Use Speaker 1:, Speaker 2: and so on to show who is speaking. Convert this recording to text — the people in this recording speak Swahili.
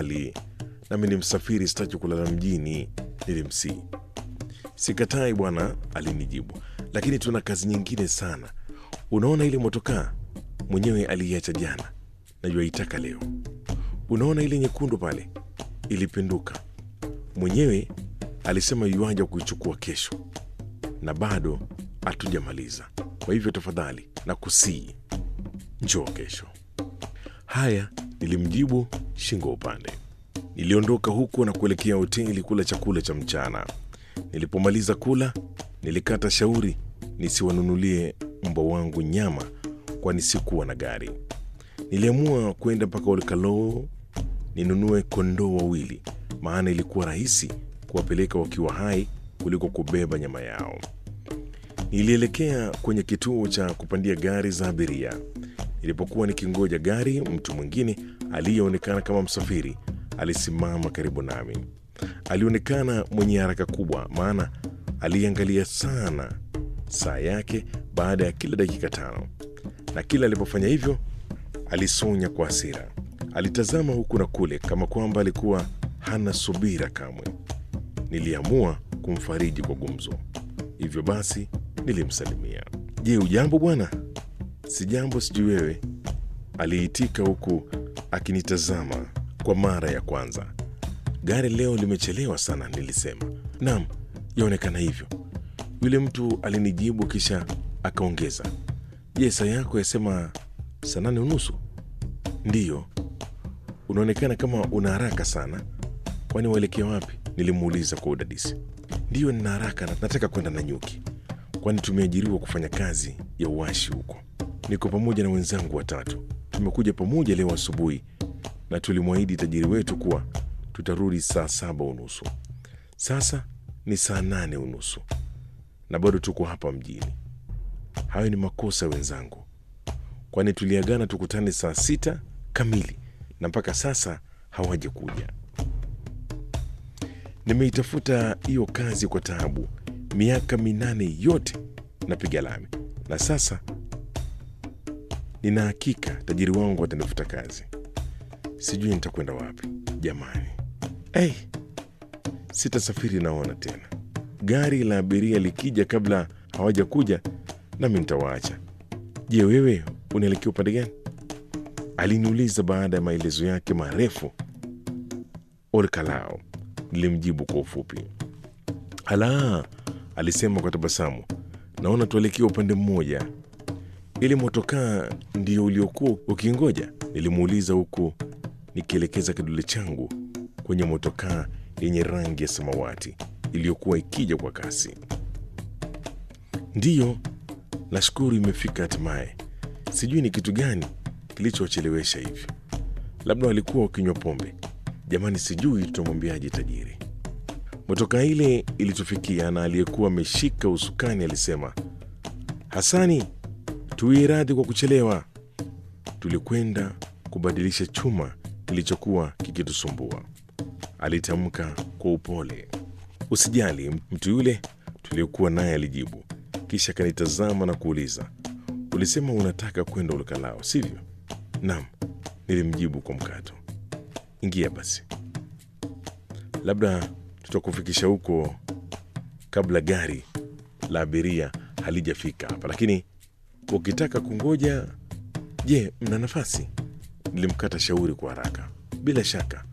Speaker 1: mbali, nami ni msafiri, sitaki kulala mjini, nilimsii. Sikatai bwana, alinijibu, lakini tuna kazi nyingine sana. Unaona ile motokaa mwenyewe aliiacha jana, najua itaka leo. Unaona ile nyekundu pale ilipinduka, mwenyewe alisema yuaja kuichukua kesho, na bado hatujamaliza. Kwa hivyo tafadhali na kusii, njoo kesho. Haya, nilimjibu shingo upande. Niliondoka huku na kuelekea hoteli kula chakula cha mchana. Nilipomaliza kula, nilikata shauri nisiwanunulie mbwa wangu nyama, kwani sikuwa na gari. Niliamua kwenda mpaka Olkalou ninunue kondoo wawili, maana ilikuwa rahisi kuwapeleka wakiwa hai kuliko kubeba nyama yao. Nilielekea kwenye kituo cha kupandia gari za abiria. Nilipokuwa nikingoja gari, mtu mwingine aliyeonekana kama msafiri alisimama karibu nami. Alionekana mwenye haraka kubwa, maana aliangalia sana saa yake baada ya kila dakika tano, na kila alipofanya hivyo alisonya kwa hasira. Alitazama huku na kule kama kwamba alikuwa hana subira kamwe. Niliamua kumfariji kwa gumzo, hivyo basi nilimsalimia. Je, ujambo bwana? Sijambo, sijui wewe, aliitika huku akinitazama kwa mara ya kwanza. Gari leo limechelewa sana, nilisema. Naam, yaonekana hivyo, yule mtu alinijibu, kisha akaongeza, je, saa yako yasema saa nane unusu? Ndiyo. Unaonekana kama una haraka sana, kwani waelekea wapi? Nilimuuliza kwa udadisi. Ndiyo, nina haraka, nataka kwenda Nanyuki, kwani tumeajiriwa kufanya kazi ya uwashi huko. Niko pamoja na wenzangu watatu, tumekuja pamoja leo asubuhi na tulimwahidi tajiri wetu kuwa tutarudi saa saba unusu. Sasa ni saa nane unusu na bado tuko hapa mjini. Hayo ni makosa wenzangu, kwani tuliagana tukutane saa sita kamili na mpaka sasa hawaja kuja. Nimeitafuta hiyo kazi kwa taabu, miaka minane yote napiga lami, na sasa nina hakika tajiri wangu atanifuta kazi. Sijui nitakwenda wapi jamani. Hey, sitasafiri naona tena. Gari la abiria likija kabla hawaja kuja, nami nitawaacha. Je, wewe unaelekea upande gani? Aliniuliza baada ya maelezo yake marefu. Olkalao, nilimjibu kwa ufupi. Ala, alisema kwa tabasamu, naona tuelekea upande mmoja. Ile motokaa ndio uliokuwa ukingoja? Nilimuuliza huku nikielekeza kidole changu kwenye motokaa yenye rangi ya samawati iliyokuwa ikija kwa kasi. Ndiyo, nashukuru imefika hatimaye. Sijui ni kitu gani kilichochelewesha hivi, labda walikuwa wakinywa pombe. Jamani, sijui tutamwambiaje tajiri. Motokaa ile ilitufikia na aliyekuwa ameshika usukani alisema, Hasani, tuwie radhi kwa kuchelewa. Tulikwenda kubadilisha chuma kilichokuwa kikitusumbua, alitamka kwa upole. Usijali, mtu yule tuliokuwa naye alijibu, kisha akanitazama na kuuliza, ulisema unataka kwenda Ulukalao, sivyo? Naam, nilimjibu kwa mkato. Ingia basi, labda tutakufikisha huko kabla gari la abiria halijafika hapa, lakini ukitaka kungoja, je, mna nafasi? Nilimkata shauri kwa haraka. Bila shaka